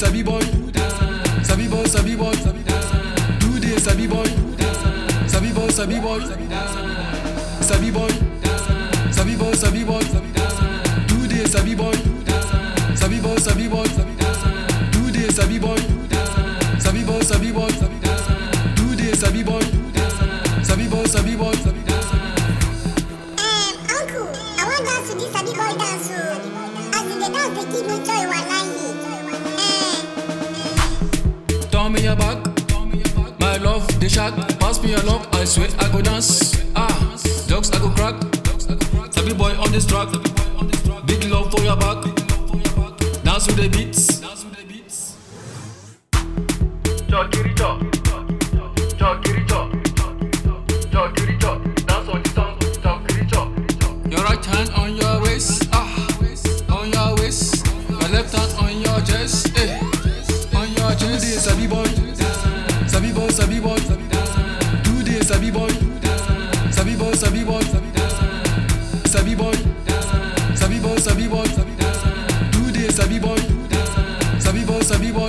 sabi boy, sabi boy, sabi boy, do the sabi boy, sabi boy, sabi boy, sabi boy, sabi boy, sabi boy, do the sabi boy, sabi boy, sabi boy, do the sabi boy, sabi boy, sabi boy, do the sabi boy, sabi boy, sabi boy. Um, uncle, I want dance to this sabi boy dance o. As in the dance dey give me joy wallahi. Eh, Turn me your back, my love the shack. Pass me your love, I swear I go dance. Ah, jokes I go crack. Sabi boy on this track, big love for your back. Dance with the beats. Chokiricho, Chokiricho, Chokiricho, dance on the song, Chokiricho. Your right hand on your waist, ah, on your waist. Your left hand on your chest, eh, on your chest. Do the sabi boy, sabi boy, sabi boy. Do the sabi boy, sabi boy, sabi boy, sabi boy, sabi boy, sabi boy. Do the sabi boy, sabi boy, sabi boy.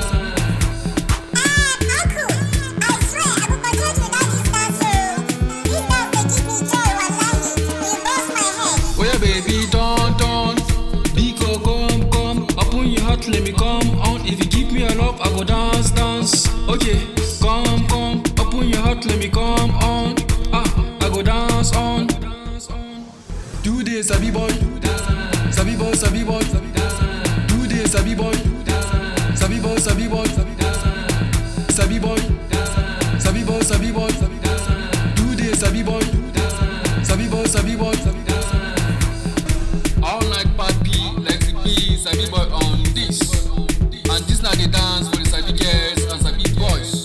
um, uncle, I swear I go continue to dance this dance o. This dance dey give me joy wallahi. E burst my head. Oh yeah, baby, turn, turn. Biko, come, come. Open your heart, let me come on. If you give me a love, I go dance, dance. Okay, come, come. Open your heart, let me come on. Ah, I go dance on. Do the sabi boy, sabi boy, sabi boy. Do the sabi boy, sabi boy, sabi boy. Sabi boy, sabi boy, sabi boy. Do the sabi boy, sabi boy, sabi boy. All night party, like the be sabi boy on this. And this na the dance for the sabi girls and sabi boys.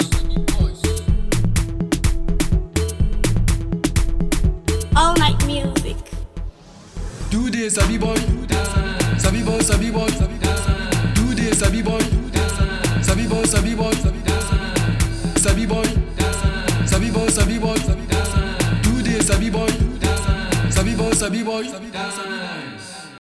All night music. Do the sabi boy, sabi boy, sabi boy. Do the sabi boy, sabi boy, sabi boy. Sabi boy, sabi boy, sabi boy. Do the sabi boy, sabi boy, sabi boy.